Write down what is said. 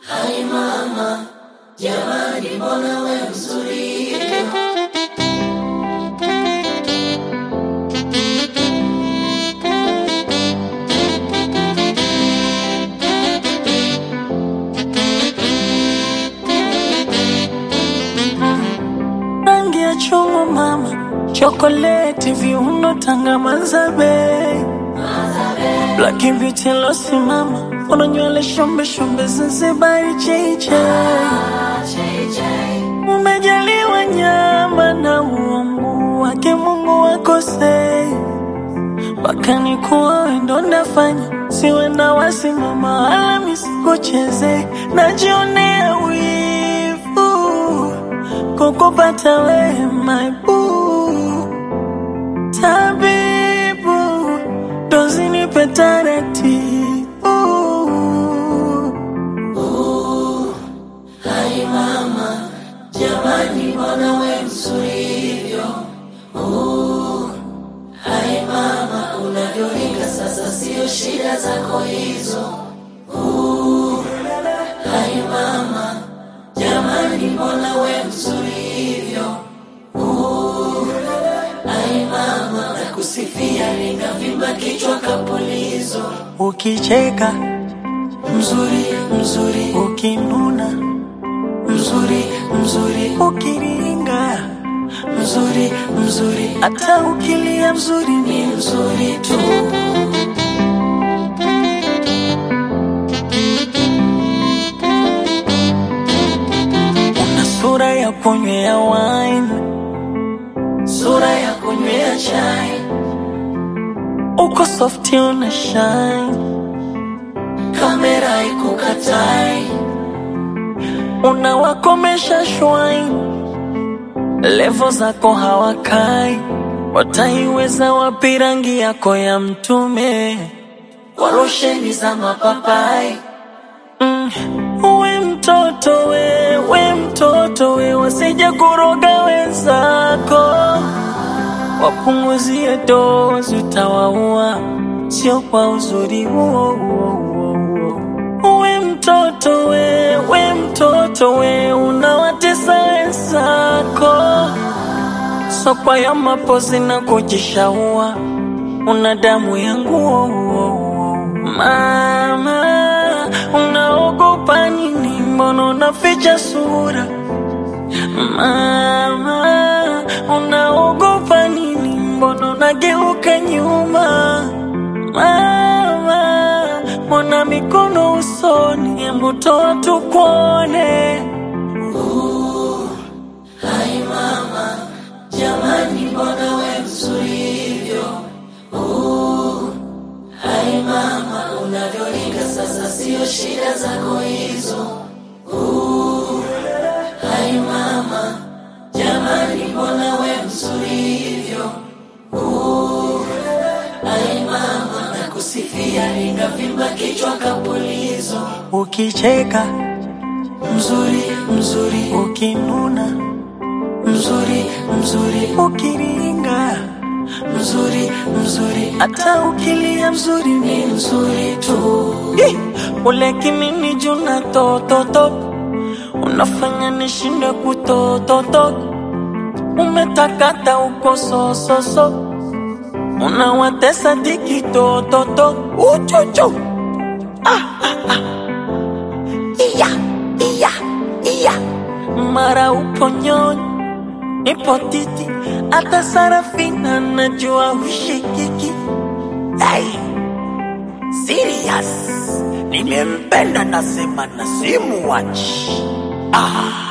Hai mama, jamani, mbona we mzuri hivyo? rangi ya chungwa mama, chokoleti, viuno, tanga, mazabe, black beauty losimama, una nywele shombe shombe, Zanzibari cheche, umejaliwa nyama na uungu wake Mungu wakosei, mpaka nikuwa wendo ndafanya siwe na wasimama wala misikucheze, najionea wivu kukupata we my boo tabibu dozi nipe taratibu Hai mama, jamani, mbona we mzuri hivyo? Uh, Hai mama, unavyoringa sasa, sio shida zako hizo. Uh, Hai mama, jamani, mbona we mzuri hivyo? Uh, Hai mama, nakusifia, ninavimba kichwa kapulizo. ukicheka Mzuri, mzuri, ukinuna mzuri, mzuri, ukiringa mzuri, mzuri, hata ukilia mzuri ni ni mzuri tu. una sura ya kunywea wine Sura ya kunywea chai, uko softi una shine kamera ikukatai, unawakomesha shwine levo zako hawakai wataiweza wapi rangi yako ya mtume kwa losheni za mapapai. mm. we mtoto we we mtoto we wasije kuroga wenzako wapunguzie dozi utawaua sio kwa uzuri huo huo huo huo we mtoto we we mtoto we unawatesa wenzako sokwa ya mapozi na kujishaua una damu ya nguo mama unaogopa nini mbona unaficha sura mama unaogopa nini mbona unageuka nyuma mama mbona mikono usoni hebu toa tukuone Hai mama, jamani, mbona we mzuri hivyo? Uh, Hai mama, unavyoringa sasa, sio shida zako hizo. Uh, Hai mama, jamani, mbona we mzuri hivyo? Uh, Hai mama, nakusifia, ninavimba kichwa kapulizo. ukicheka Mzuri, mzuri, ukinuna mzuri, mzuri, ukiringa mzuri, mzuri, hata ukilia mzuri ni ni mzuri tu. Ih, ule kimini juna tototo unafanya nishinde kutototo umetakata uko sososo unawatesa diki tototo uchuchu ah, ah, ah. iya iya iya mara upo nyonyi nipo titi hata sarafina najua ushikiki hey. Serious. Nimempenda nasema na simuwachi. Ah.